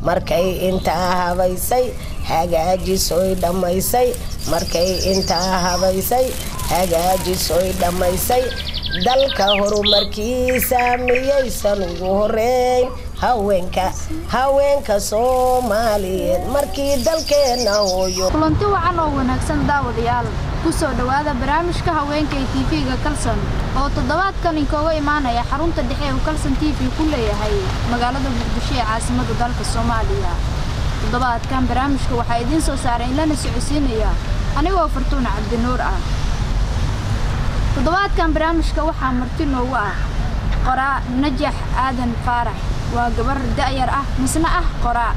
markay intaa habaysay hagaajisoy dhammaysay markay intaa habaysay hagaajisoy dhammaysay dalka horumarkiisa miyaysan ugu horeyn haweenka haweenka soomaaliyeed markii dalkeenna hooyo kulanti wacan oo wanaagsan daawadayaal ku soo dhowaada barnaamijka haweenka ee tv-ga kalson oo toddobaadkan inkooga imaanaya xarunta dhexe uu kalson t v ku leeyahay magaalada muqdisho ee caasimada dalka soomaaliya toddobaadkan barnaamijka waxaa idiin soo saaray in lana socodsiinaya anigoo fartuuna cabdinuur ah toddobaadkan barnaamijka waxaa marti noogu ah qoraa najax aadan faarax waa gabar da'yar ah misna ah qoraa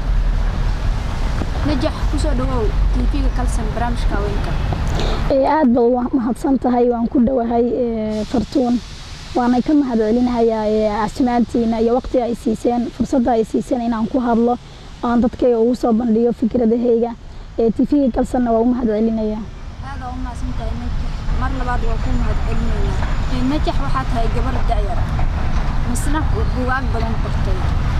najax kusoo dhawow tv-ga kalsan barnaamijka haweenka aad ba mahadsan tahay waan ku dhowahay fartuun waana ka mahad celinahayaa asmaantiina iyo waqtiga ay siiseen fursadda ay siiseen inaan ku hadlo oan dadkayga ugu soo bandhigo fikradahayga tv-ga kalsanna waa u mahad celinayaa aada u mahadsan tahay najax mar labaad waa ku mahad celinayaa najax waxaa tahay gabar da'yar misna bugaag badan qortay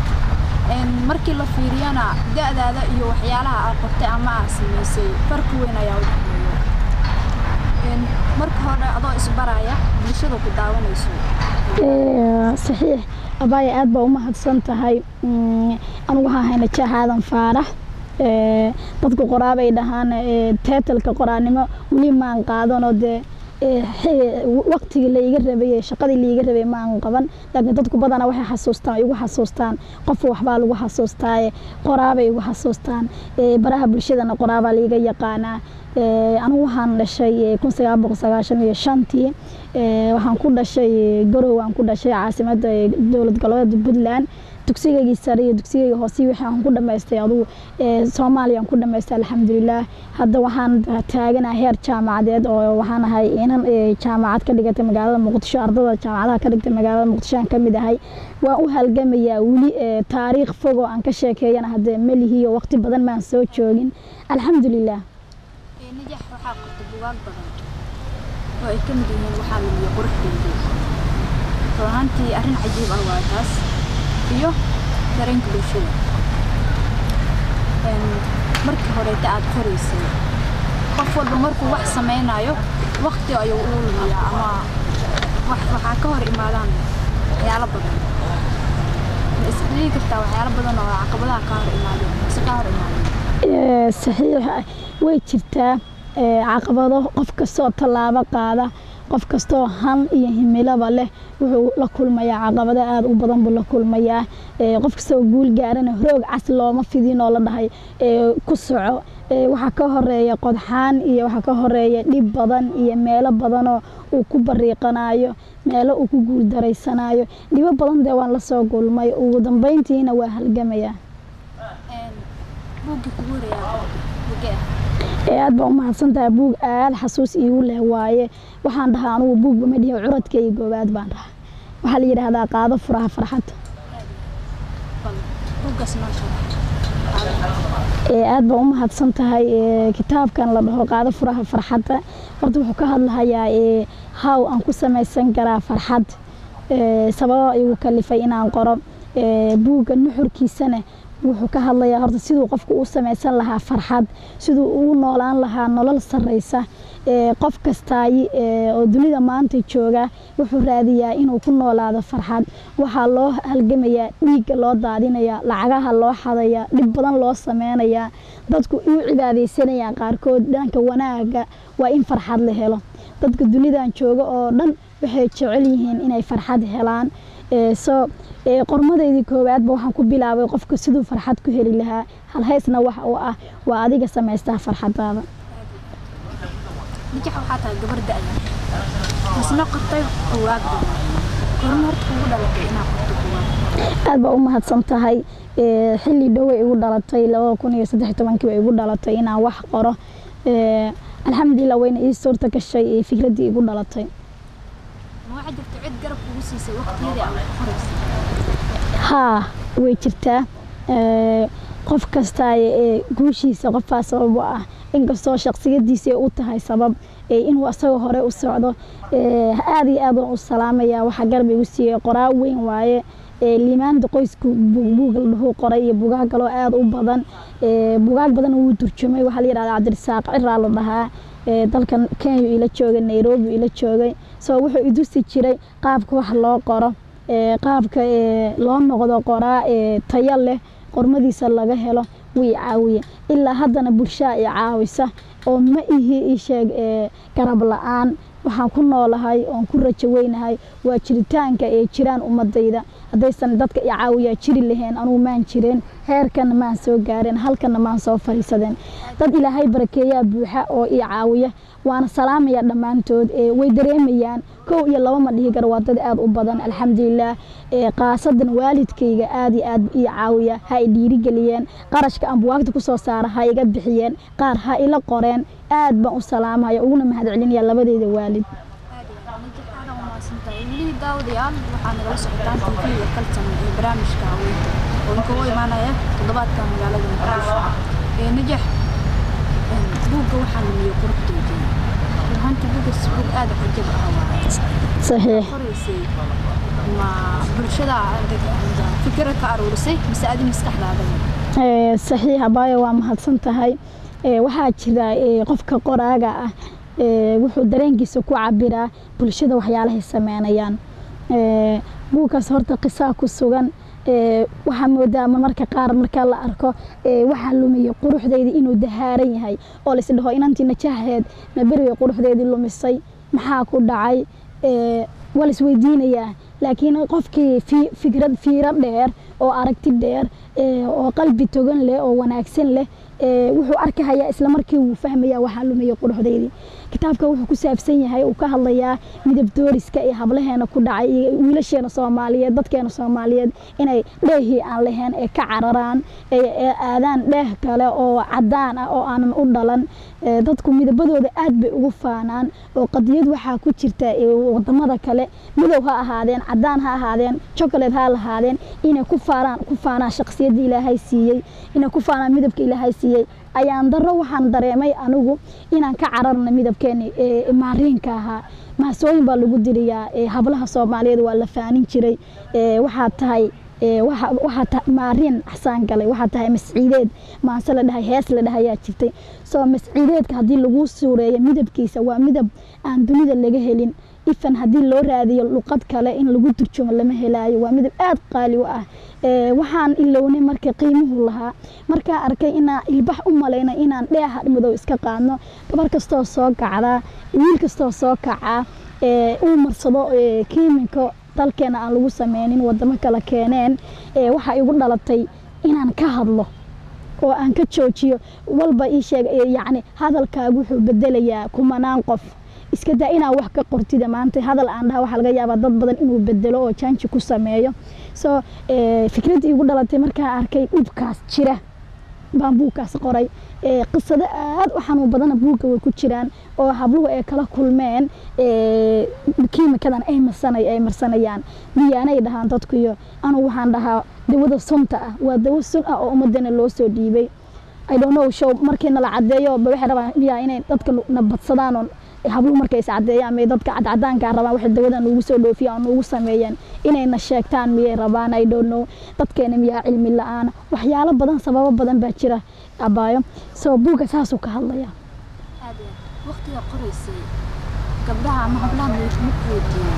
markii la fiiriyana da'daada iyo waxyaalaha aad qortay ama aad samaysay farqi weyn ayaa u dhexeeya marka hore adoo isbaraya bulshada ku daawanayso saxiix abaaya aad baa u mahadsan tahay anigu waxaa hayna jaax aadan faarax dadku qoraabay dhahaan teetalka qoraanimo weli maan qaadanoo dee waqtigii laiga rabay shaqadii laiga rabay ma aan qaban laakiin dadku badanaa waxay xasuustaan igu xasuustaan qof waxbaa lagu xasuustaaye qoraabay igu xasuustaan baraha bulshadana qoraabaa laiga yaqaanaa anigu waxaan dhashay kun sagaal boqol sagaashan iyo shantii waxaan ku dhashay garow aan ku dhashay caasimada dowlad goboleeda puntland dugsigaygii sare iyo dugsigayga hoose wixii aan ku dhamaystay adugu soomaaliya aan ku dhamaystay alxamdulilah hadda waxaan taaganahay heer jaamacadeed oo waxaan ahay inan jaamacad ka dhigatay magaalada muqdisho ardada jaamacadaha ka dhigtay magaalada muqdisho aan ka mid ahay waan u halgamayaa weli taariikh fogoo aan ka sheekeeyana hadde melihiyo waqti badan maan soo joogin alxamdulilah najax waxaa qorta bugaag badan oo ay ka mid yihiin waxaa lumiya quruxdeedii runaantii arrin cajiib ah waa taas iyo dareenka bulshada markii horeeta aad qoraysay qof walba markuu wax samaynayo waqti ayuu u lumiyaa ama waxaa ka hor imaadaan waxyaalo badan isdhigi kartaa waxyaalo badan oo caqabadaha ka hor imaadeen mise ka hor imaadeen saxiix way jirtaa caqabado qof kastoo tallaabo qaada qof kastoo han iyo himilaba leh wuxuu la kulmayaa caqabado aada u badan buu la kulmayaa qof kastoo guul gaarana roog cas looma fidin oo la dhahay ku soco waxaa ka horeeya qodxaan iyo waxaa ka horeeya dhib badan iyo meelo badanoo uu ku bariiqanayo meelo uu ku guul daraysanayo dhibo badan dee waan la soo gulmay ugu dambeyntiina waa halgamayaa aad baa u mahadsantahay buug aada xasuus iigu leh waaye waxaan dhahaa anugu buugba ma dhihi curadkayga goobaad baan dhahaa waxaa la yidhaahdaa qaado furaha farxadda aad baa u mahadsan tahay kitaabkan la dhaho qaado furaha farxadda horta wuxuu ka hadlahayaa haw aan ku samaysan karaa farxad sababa igu kalifay inaan qoro buugga nuxurkiisana wuxuu ka hadlayaa horta siduu qofku u samaysan lahaa farxad siduu ugu noolaan lahaa nolol sarraysa qof kastaayi oo dunida maanta jooga wuxuu raadiyaa inuu ku noolaado farxad waxaa loo halgamayaa dhiigga loo daadinayaa lacagaha loo xadayaa dhib badan loo sameynayaa dadku u cibaadaysanayaan qaarkood dhanka wanaaga waa in farxad la helo dadka dunidan jooga oo dhan waxay jecel yihiin inay farxad helaan soo qormadeydii koowaadba waxaan ku bilaabay qofka siduu farxad ku heli lahaa halhaysna wax uu ah waa adiga samaystaa farxadaada najax waxaa tahay gabar da'ya misna qortay bugaag badan korma horta kugu dhalatay inaad qorto bugaag aad baa u mahadsan tahay xilli dhoway igu dhalatay labada kun iyo saddex tobankii bay igu dhalatay inaan wax qoro alxamdulilah wayna ii suurta gashay fikraddii igu dhalatay waxaa jirta cid garab kugu siisay waqtiyadii aad qoraysay haa way jirtaa qof kasta guushiisa qofaa sabab u ah inkastoo shaksiyadiisa u tahay sabab inuu asaga hore u socdo aad iyo aad waan u salaamaya waxaa garab igu siiyey qoraa weyn waaye liimaanta qoysku buug la dhahuu qoray iyo bugaag kaloo aada u badan bugaag badan wuu turjumay waxaa la yidhahdaa cabdirasaaq ciraa la dhahaa dalkan kenya ila joogay nairobi ila joogay so wuxuu idusi jiray qaabka wax loo qoro qaabka loo noqdo qoraa tayo leh qormadiisa laga helo wii caawiye ilaa haddana bulshaa i caawisa oo ma ihi isheeg garab la-aan waxaan ku noolahay oon ku rajo weynahay waa jiritaanka ee jiraan ummadayda haddaysan dadka i caawiyaa jiri lahayn anugu maan jireen heerkana maan soo gaareen halkana maan soo fariisadeen dad ilaahay barakeeyaa buuxa oo i caawiya waana salaamaya dhammaantood way dareemayaan kow iyo laba ma dhihi karo waa dad aada u badan alxamdulilaah khaasadan waalidkayga aada iyo aad ii caawiya ha i dhiirigeliyeen qarashka aan buwaagta kusoo saara ha iga bixiyeen qaar ha ila qoreen aad baan u salaamaya uguna mahad celinaya labadeyda waalid weli daawadayaal waxaa nagala socotaan tv-ga kaltan ee barnaamijka haweenka oo inkagu imaanaya toddobaadka magaalada muqdisho ee najax buugga waxaa lumiyo quruxdooda ruhanta buuggas buug aada cajab ah waaye saxiix qoraysay ma bulshada fikira ka aruurisay mise adi maskaxdaada saxiix abaayo waa mahadsan tahay waxaa jira qofka qoraaga ah wuxuu dareenkiisa ku cabiraa bulshada waxyaalahay sameynayaan buugkaas horta qisaa ku sugan waxaa moodaa marmarka qaar marka la arko waxaa lumiya quruxdeydii inuu dahaaran yahay oo laisdhaho inantii najaheed ma beriga quruxdeedii lumisay maxaa ku dhacay waa la isweydiinayaa laakiin qofkii fikrad fiiro dheer oo aragti dheer oo qalbi togan leh oo wanaagsan leh wuxuu arkahayaa isla markii wuu fahmayaa waxaa lumaya quruxdeydii kitaabka wuxuu ku saabsan yahay uu ka hadlayaa midab dooriska iyo hablaheena ku dhacay iyo wiilasheena soomaaliyeed dadkeena soomaaliyeed inay dheehii aan lahayn ee ka cararaan ee aadaan dheeh kale oo cadaan ah oo aanan u dhalan dadku midabadooda aad bay ugu faanaan oo qadiyad waxaa ku jirta wadamada kale midow ha ahaadeen cadaan ha ahaadeen chocolate ha lahaadeen inay ku faanaan ku faanaan shaqsiyadda ilaahay siiyey inay ku faanaan midabka ilaahay siiyey ayaan daro waxaan dareemay anigu inaan ka cararna midabkeeni maariinka ahaa mahasooyin baa lagu diriyaa hablaha soomaaliyeed waa la faanin jiray waxaa tahay waxaa maariin xsaan galay waxaa tahay masciideed maase la dhahay hees la dhahayaa jirtay soo masciideedka haddii lagu suureeyo midabkiisa waa midab aan dunida laga helin ifan haddii loo raadiyo luqad kale in lagu turjumo lama helaayo waa midab aada qaali u ah waxaan ilownay marka qiimuhu lahaa markaa arkay inaan ilbax u malayna inaan dheeha madow iska qaadno gabar kastoo soo kacdaa wiil kastoo soo kacaa uu marsado kiimiko dalkeena aan lagu sameynin wadamo kale keeneen waxaa igu dhalatay inaan ka hadlo oo aan ka joojiyo walba ii sheeg yacni hadalkaagu wuxuu bedelayaa kumanaan qof iska daa inaa wax ka qortida maanta hadal aan dhaha waxaa laga yaabaa dad badan inuu bedelo oo jaanji ku sameeyo soo fikraddii igu dhalatay markaa arkay dhibkaas jira baan buugkaas qoray qisado aada u xanuun badana buugga way ku jiraan oo habluhu ay kala kulmeen kiimikadan ay marsanay ay marsanayaan biyaanay dhahaan dadkuyo anugu waxaan dhahaa dawada sunta ah waa dawo sun ah oo ummadana loo soo dhiibay i don't know show markii nala cadeeyo ba waxay rabaan miyaa inay dadka na badsadaan oo habluhu markay is cadeeyaan may dadka cadcadaanka rabaan waxay dawadan ugu soo dhoofiyaan oo ugu sameeyaan inayna sheegtaan miyay rabaan i don't know dadkeena miyaa cilmi la-aan waxyaalo badan sababo badan baa jira abaayo soo buugga saasuu ka hadlaya waqtiga qoraysay gabdhaha ama hablaha ma weydiiyey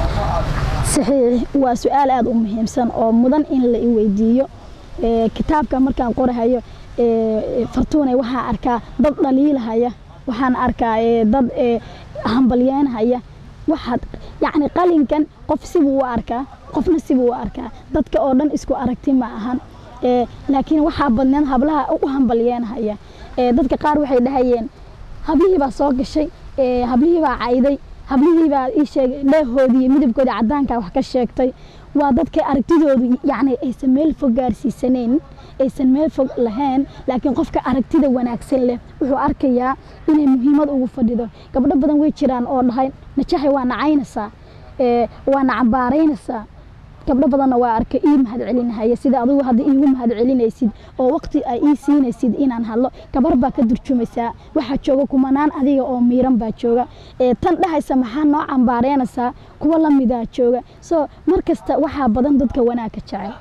saxiix waa su-aal aada u muhiimsan oo mudan in la i weydiiyo kitaabka markaan qorahayo fartuunay waxaan arkaa dad dhaliilahaya waxaan arkaa dad hambalyeynhaya waxaad yacni qalinkan qof sibuu u arkaa qofna sibuu u arkaa dadka oo dhan isku aragti ma ahan laakiin waxaa badneed hablaha u hambalyeynhaya dadka qaar waxay dhahayeen hablihii baa soo gashay hablihii baa cayday hablihii baa ii sheegay dheehoodii midabkoodii caddaankaa wax ka sheegtay waa dadka aragtidoodu yacni aysan meel fog gaarsiisanayn aysan meel fog lahayn laakiin qofka aragtida wanaagsan leh wuxuu arkayaa inay muhiimad ugu fadhido gabdho badan way jiraan oo dhahay najahay waa nacaynaysaa waa na cambaaraynaysaa gabdho badanna waa arkay ii mahad celinahaya sida adigu hadda iigu mahad celinaysid oo waqti ay ii siinaysid inaan hadlo gabar baa ka durjumaysaa waxaa jooga kumanaan adiga oo miiran baa jooga ee tan dhahaysa maxaa noo cambaareynaysaa kuwa la midaa jooga so mar kasta waxaa badan dadka wanaagka jecel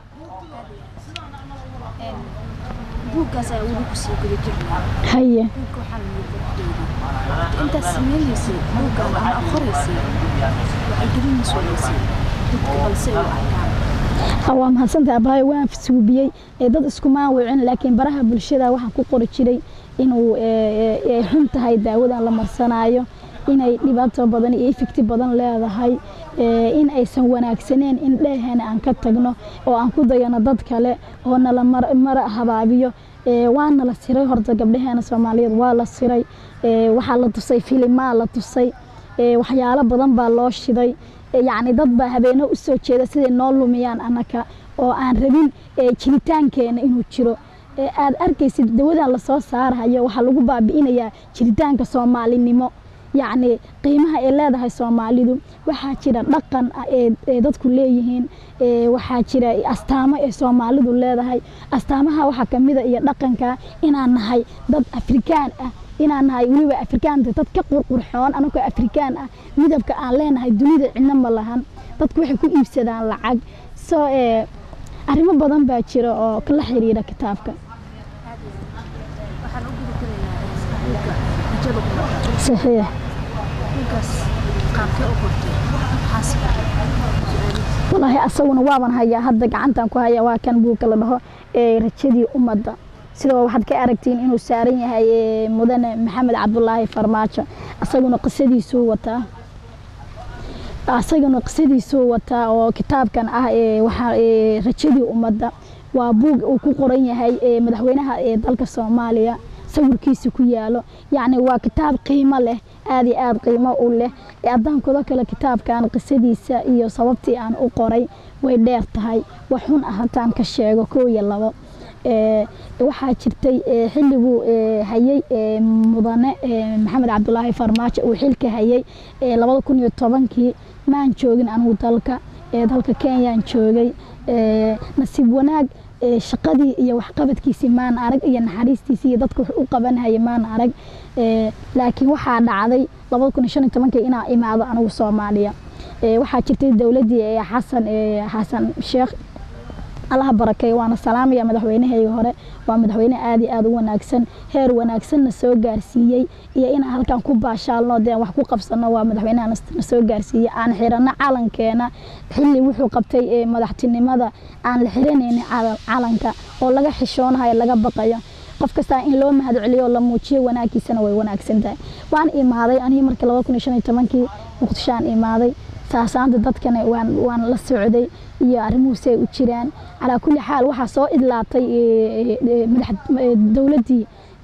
buuggaas ayaa weli kusii guda jirnaa haye buugga waxaa la yidhi intaas sameynaysay buuggan ama aqoraysay waxay gelinaysuulaysay dadka balse ay u arkaan Ah, waa mahadsantahay abaayo waan suubiyey ee dad iskumaan wicin laakiin baraha bulshada waxaan ku qori jiray inuu ee, ee, ay xun tahay daawadan la marsanaayo inay dhibaato badan iyo ifigti badan leedahay ee, in aysan wanaagsaneen in dheehena aan ka tagno oo aan ku dayano dad kale oo nala mar, mara habaabiyo ee, waa nala siray horta gabdhaheena soomaaliyeed waa la siray ee, waxaa la tusay filimaa la tusay ee, waxyaalo badan baa loo shiday ee, yacni dad baa habeeno u soo jeeda siday noo lumiyaan annaka oo aan rabin ee, jiritaankeena inuu jiro ee, aad arkaysid dawadan lasoo saarahayo waxaa lagu baabi'inayaa jiritaanka soomaalinimo yacni qiimaha ay leedahay soomaalidu waxaa jira dhaqan ah ee ee dadku leeyihiin ee, waxaa jira astaamo ee soomaalidu leedahay astaamaha waxaa ka mida iyo dhaqanka inaan nahay dad afrikaan ah inaan nahay weliba afrikaanta dad ka qurqurxoon anagoo afrikaan ah midabka aan leenahay dunida cidna ma lahan dadku waxay ku iibsadaan lacag so ee, arrimo badan baa jira oo la xiriira kitaabka waxaan u gudi karaynaa buugga rajada ummadda saxiix buuggaas qaabkee u qortay maxaase su-aalihiisa walaahi asaguna waaban hayaa hadda gacantan ku haya waa kan buugga la dhaho ee rajadii ummadda sidoo waxaad ka aragtiin inuu saaran yahay ee, mudane maxamed cabdulaahi farmaajo asaguna qisadiisuu wataa asaguna qisadiisuu wataa oo kitaabkan ah ee waxaa ee, rajadii ummadda waa buug uu ku qoran yahay ee, madaxweynaha ee dalka soomaaliya sawirkiisa ku yaalo yacni waa kitaab qiimo leh aad iyo aad qiimo u leh ee addaankooda kale kitaabkan qisadiisa iyo sababtii aan u qoray way dheer tahay wax xun ah hataan ka sheego koo iyo labo ee, waxaa jirtay ee, xilliguu ee, hayay ee, mudane ee, maxamed cabdulaahi farmaajo uu xilka hayay ee, labada kun iyo tobankii maan joogin anigu dalka ee, dalka kenyaan joogay ee, nasiib wanaag ee, shaqadii iyo waxqabadkiisii maan arag iyo naxariistiisii iyo dadka wax u qabanhaya maan arag ee, laakiin waxaa dhacday labada kun iyo shan iyo tobankii inaa imaado anigu soomaaliya ee, waxaa jirtay dowladdii ee, xasan ee, xasan sheekh allaha barakeeyo waana salaamaya madaxweynahayga hore waa madaxweyne aad iyo aad u wanaagsan heer wanaagsanna soo gaarsiiyey iyo inaan halkan ku baashaalno dee wax ku qabsano waa madaxweynaha nas- na soo gaarsiiyey aan xirano calankeena xilli wuxuu qabtay ee, madaxtinimada aan la xiranaynin cala- calanka oo laga xishoonahayo laga baqayo qof kastaa in loo mahad celiyo oo la muujiyo wanaaggiisana way wanaagsan tahay waan imaaday anigii markii laba kun iyo shan iyo tobankii muqdishoaan imaaday saasaanta dadkana waan waan la socday iyo arrimuhu say u jiraan calaa kulli xaal waxaa soo idlaatay ee, ee, madax ee, dowladdii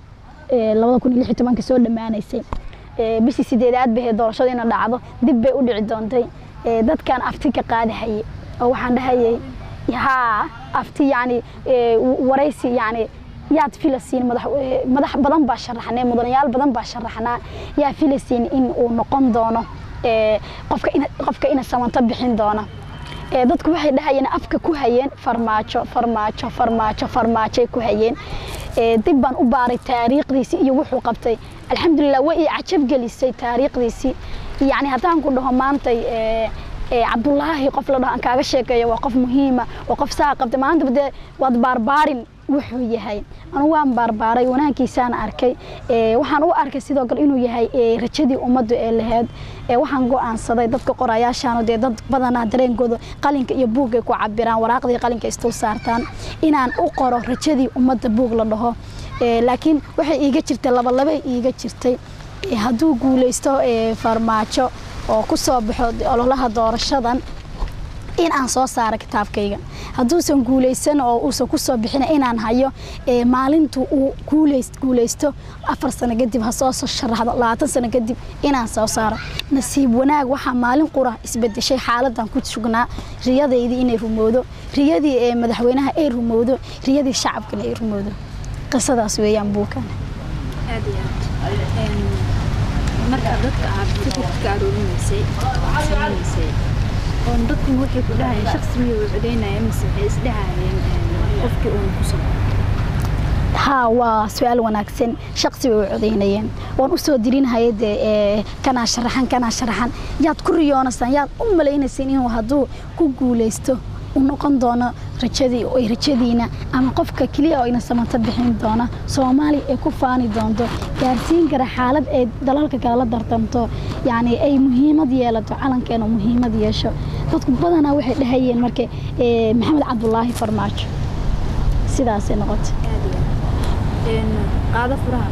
ee, labada kun iyo lix iyo tobanka soo dhammaanaysay Ee, bishii sideedaad bay ahayd doorashada ina dhacdo dib bay u dhici doontay Ee, dadkan afti ka qaadahayay oo waxaan dhahayay haa afti yacni ee, waraysi yacni yaad filasiin madax ee, madax badan baa sharaxnay mudanayaal badan baa sharaxnaa yaa filasiin in uu noqon doono ee, qofka ina qofka ina samanto bixin doona ee, dadku waxay dhahayeen afka ku hayeen farmaajo farmaajo farmaajo farmaajoay ku hayeen Ee, dib baan u baaray taariikhdiisii iyo wuxuu qabtay alxamdulilah way ii cajab gelisay taariikhdiisii yacni haddaan ku dhaho maantay ee, ee, cabdulaahi qof la dhaho aan kaaga sheekeeyo waa qof muhiima waa qof saa qabtay maantaba dee waad baarbaarin wuxuu yahay anu waan baarbaaray wanaaggiisaan arkay ee, waxaan u arkay sidoo kale inuu yahay ee, rajadii ummaddu ee laheyd ee, waxaan go'aansaday dadka qorayaashaanu dee dad badanaa dareenkooda qalinka iyo buugay ku cabiraan waraaqdii qalinka istul saartaan inaan u qoro rajadii ummadda buug la dhaho Ee, laakiin waxay iiga jirtay labalabay iiga jirtay Ee, hadduu guulaysto ee, farmaajo oo ku soo baxo ololaha doorashadan in aan soo saaro kitaabkayga hadduusan guulaysan oo uusan ku soo bixin inaan hayo ee, maalintu uu guulays- guulaysto afar sano kadib ha soo soo sharaxdo labaatan sano kadib inaan soo saaro nasiib wanaag waxaa maalin qura isbedeshay xaaladan ku sugnaa riyadaydii inay rumowdo riyadii ee madaxweynaha ay rumowdo riyadii shacabkana ay rumowdo qisadaas weeyaan buukan aad iyo aad Een, marka dadka aad fikirka ka aroorinaysay waxaad sameynaysay oo dadkuna waxay ku dhahayeen shaksi miyuu u codeynaya mise waxay isdhahayeen qofkii uuna ku soo haa waa su-aal wanaagsan shaqsi bay u codeynayeen waan u soo dirinhaya dee kanaa sharaxan kanaa sharaxan yaad ku riyoonaysaan yaad u malaynaysaan inuu hadduu ku guulaysto u noqon doono rajadii ay rajadiina ama qofka keliya oo ina samanta bixin doona soomaaliya ay ku faani doonto gaarsiin kara xaalad ay dalalka kale la dartamto yacni ay muhiimad yeelato calankeena muhiimad yeesho dadku badanaa waxay dhahayeen marka maxamed cabdulaahi farmaajo sidaasay noqotay qaado furaha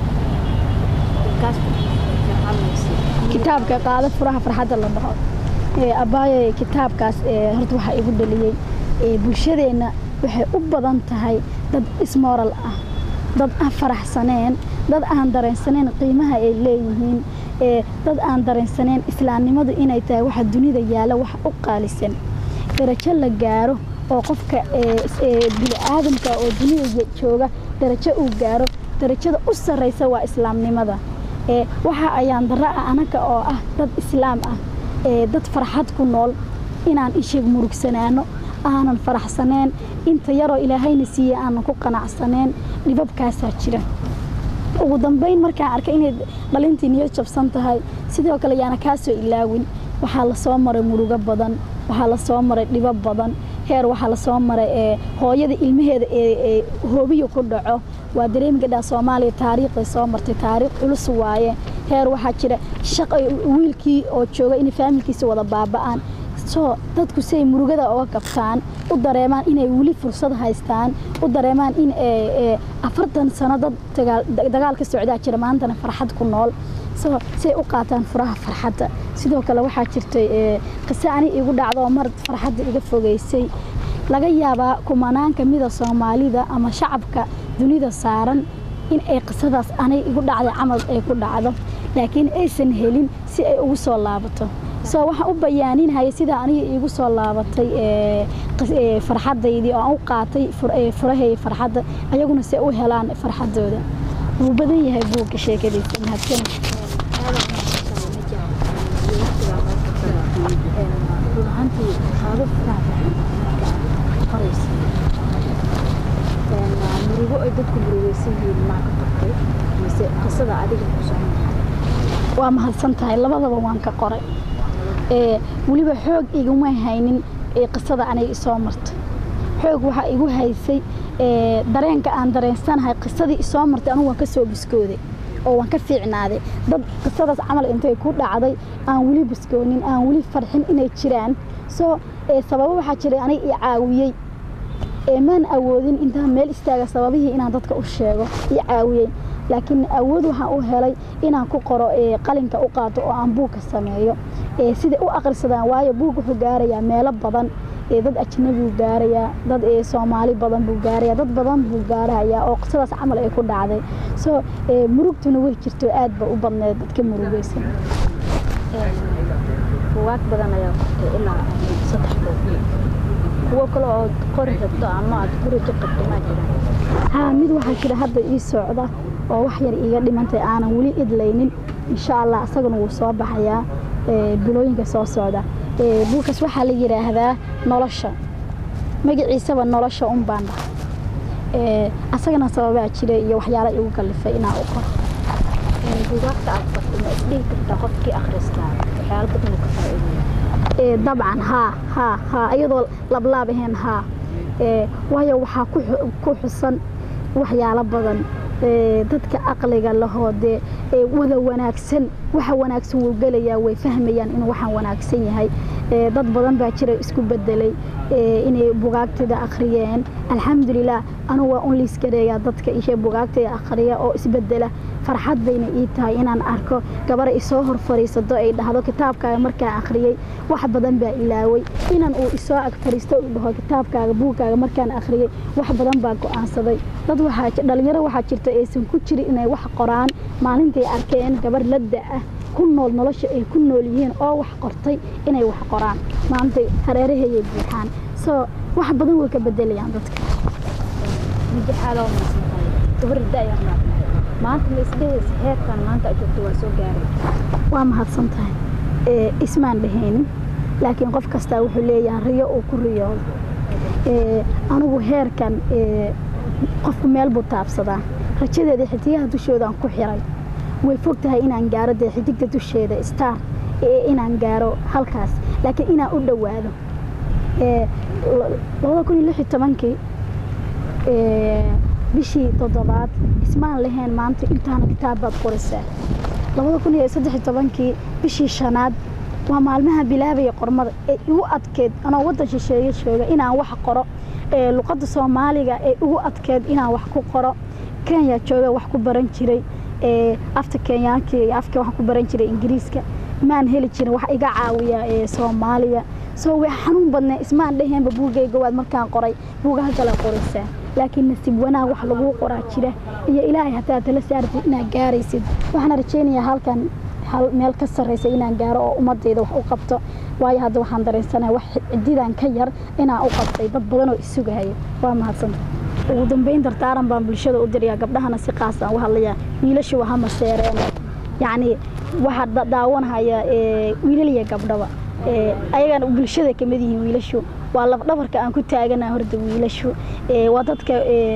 kitaabka qaado furaha farxadda la dhaho abaayo kitaabkaas horta waxaa igu dhaliyey bulshadeenna waxay u badan tahay dad ismoral ah dad aan faraxsaneen dad aan dareensaneen qiimaha ay leeyihiin dad aan dareensaneen islaamnimadu inay tahay waxa dunida yaalla wax u qaalisan darajo la gaaro oo qofka bini-aadamka oo dunida jooga darajo uu gaaro darajada u sarraysa waa islaamnimada waxa ayaan darra ah anaga oo ah dad islaam ah dad farxad ku nool inaan isheeg murugsanaano aanan faraxsaneen inta yaroo ilaahayna siiye aanan ku qanacsaneen dhibabkaasaa jira ugu dambayn markaan arkay inay dhalintii niyad jabsan tahay sidoo kale yaana kaa soo ilaawin waxaa lasoo maray murugo badan waxaa lasoo maray dhibo badan heer waxaa lasoo maray hooyada ilmaheeda ee hoobiya ku dhaco waa dareemi gadhaa soomaaliya taariikhday soo martay taariikh culus waaye heer waxaa jira shaq wiilkii oo jooga inay faamilkiisa wada baaba'aan soo dadku si ay murugada oga kabtaan u dareemaan inay weli fursad haystaan u dareemaan in afartan sano dad dagaal ka socdaa jira maantana farxad ku nool soo si ay u qaataan furaha farxadda sidoo kale waxaa jirtay qise ani igu dhacdo oo mar farxadda iga fogeysay laga yaabaa kumanaan kamida soomaalida ama shacabka dunida saaran in ay qisadaas anay igu dhacday camal ay ku dhacdo laakiin aysan helin si ay ugu soo laabato soo waxaan u bayaaninhaya sidaa aniga iigu soo laabatay farxadaydii oo aan u qaatay furahay farxadda ayaguna si ay u helaan farxadooda wuu badan yahay buugga sheekadiisa mahadsan murugo ay dadku murugeysan yihiin maa ka tagtay mise qisada adiga ku socon waa mahadsan tahay labadaba waan ka qoray weliba xoog iguma haynin qisada aniga isoo martay xoog waxaa igu haysay dareenka aan dareensanahay qisadii isoo martay anugu waan ka soo biskooday oo waan ka fiicnaaday dad qisadaas camal intay ku dhacday aan weli biskoonin aan weli farxin inay jiraan soo sababo waxaa jiray aniga i caawiyey maan awoodin intaan meel istaaga sababihii inaan dadka u sheego i caawiyey laakiin awood waxaan u helay inaan ku qoro qalinka u qaato oo aan buugka sameeyo siday u akhrisadaan waayo buug wuxuu gaarayaa meelo badan dad ajnabiguu gaarayaa dad soomaali badan buu gaaraya dad badan buu gaarahayaa oo qisadaas camal ay ku dhacday soo murugtuna way jirto aad ba u badneed dadka murugeysan buwaag badan ayaa qortay ilaa saddex buug kuwo kale oo qori rabto ama aad guri ku qabto maa jiraan haa mid waxaa jira hadda ii socda oo wax yar iiga dhimantay aanan weli idlaynin insha allah isaguna wuu soo baxayaa bilooyinka soo socda buukas waxaa la yidhaahdaa nolosha magaciisaba nolosha un baan dhahay asagana sababaa jira iyo waxyaala igu kallifay inaan u qoro buugaagta aad qortay ma isdhihi kartaa qofkii akhristaa waxyaalo badan uu ka faa'iidaya dabcan haa haa haa iyadoo lablaab ahayn haa waayo waxaa ku xusan waxyaalo badan dadka aqliga lahoo dee wada wanaagsan waxa wanaagsan wuu gelayaa way fahmayaan inuu waxaan wanaagsan yahay dad badan baa jira isku bedelay inay bugaagtida akhriyeen alxamdulilah anugu waa un liiskareeyaa dadka ishe bugaagtida akhriya oo isbedela farxad bayna ii tahay inaan arko gabar isoo hor fariisato ay dhahdo kitaabkaaga markaan akhriyey wax badan baa ilaaway inan uu isoo ag fariisto uu dhaho kitaabkaaga buugkaaga markaan akhriyey wax badan baa go'aansaday dad waxaa dhalinyaro waxaa jirta aysan ku jirin inay wax qoraan maalintay arkeen gabar ladda ah ku nool nolosha ay ku nool yihiin oo wax qortay inay wax qoraan maantay hareeraheeyay buuxaan soo wax badan way ka bedelayaan dadka mijaxaaloo maysantahay gabar da'yar maanta ma isdhehaysa heerkan maanta aad joogto waa soo gaaray waa mahadsan tahay ismaan dhahaynin laakiin qof kastaa wuxuu leeyahay riyo uu ku riyoodo anigu heerkan qofku meel buu taabsadaa rajadeeda xidigaha dushoodaan ku xiray way fog tahay inaan gaaro dee xidigta dusheeda star inaan gaaro halkaas laakiin inaan u dhowaado labada kun iyo lix iyo tobankii bishii toddobaad ismaan lahayn maanta intaana kitaab baad qoraysaa labada kun iyo saddex iyo tobankii bishii shanaad waa maalmaha bilaabaya qormada ee igu adkeed anoo waddan shisheeye jooga inaan wax qoro luqadda soomaaliga ee igu adkeed inaan wax ku qoro kenya jooga wax ku baran jiray afta kenyaanka iyo afka wax ku baran jiray ingiriiska maan heli jirin wax iga caawiya soomaaliya soo way xanuun badnee ismaan dheheenba buugayga waad markaan qoray buugaha kala qoraysaa laakiin nasiib wanaag wax laguu qoraa jira iyo ilaahay hataa tala saartid inaad gaaraysid waxaana rajaynayaa halkan hal meel ka sarraysa inaan gaaro oo ummadayda wax u qabto waayo hadda waxaan dareensanahay wax cididan ka yar inaan u qabtay dad badan oo isugahaya waa mahadsanta ugu dambeyn dardaaran baan bulshada u dirayaa gabdhahana si qaas aan u hadlayaa wiilasha waa hama seereen yacni waxaa daawanahaya wiilal iyo gabdhaba ayagana bulshada kamid yihiin wiilashu waa labdhabarka aan ku taagana horda wiilashu waa dadka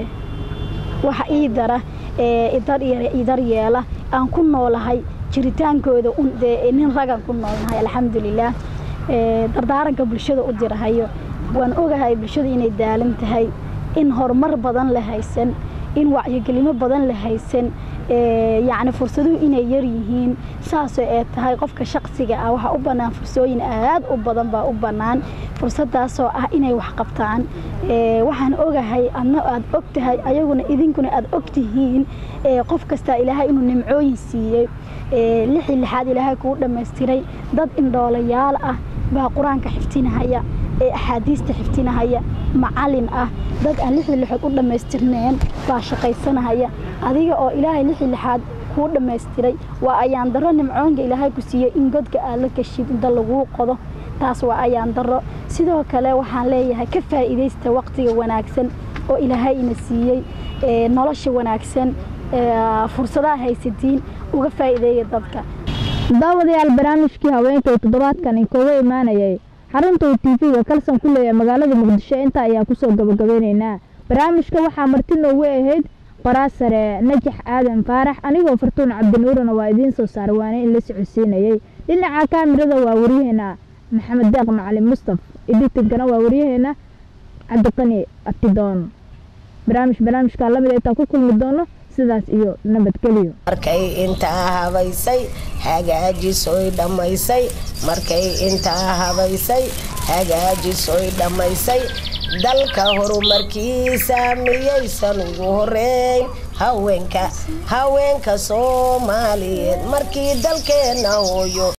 waxa ii dara idar yeela aan ku noolahay jiritaankooda nin ragan ku noolnahay alxamdulilaah dardaaranka bulshada u dirahayo waan ogahay bulshada inay daalan tahay in horumar badan la haysan in wacyigelimo badan la haysan yacni fursaduhu inay yar yihiin saasoo ee tahay qofka shaqsiga ah waxaa u bannaan fursooyin aad u badan baa u bannaan fursadaasoo ah inay wax qabtaan waxaan ogahay adna aad og tahay ayaguna idinkuna aad og tihiin qof kastaa ilaahay inuu nimcooyin siiyey lixii lixaad ilaahay kuu dhammaystiray dad indhoolayaal ah baa qur-aanka xiftinahaya ee axaadiista xiftinahaya macalin ah dad aan lixii lixood u dhammaystirneen baa shaqaysanahaya adiga oo ilaahay lixii lixaad kuu dhammaystiray waa ayaan darro nimcoonka ilaahay ku siiyey in godka aad la gashid inta laguu qodo taas waa ayaan darro sidoo kale waxaan leeyahay ka faa'iidaysta waqtiga wanaagsan oo ilaahay ina siiyey nolosha wanaagsan fursadaha haysatiin uga faa'iideeya dadka daawadayaal barnaamijkii haweenka ee toddobaadkan inkooga imaanayay xarunta uu tv-ga kalsan ku leeyahay magaalada muqdisho intaa ayaa kusoo gabagabeyneynaa barnaamijka waxaa marti noogu ahayd qoraasare najax aadan faarax anigoo fartuun cabdinuurana waa idiin soo saara waana in la socodsiinayay dhinaca kaamirada waa waryaheena maxamed deeq macalin mustaf editinkana waa waryaheena cabdiqani abtidoon barnaamij barnaamijkaa lamid intaan ku kulmi doono sidaas iyo nabadgelyo markay intaa habaysay hagaajisoy dhammaysay markay intaa habaysay hagaajisoy dhammaysay dalka horumarkiisa miyaysan ugu horeyn haweenka haweenka soomaaliyeed markii dalkeenna hooyo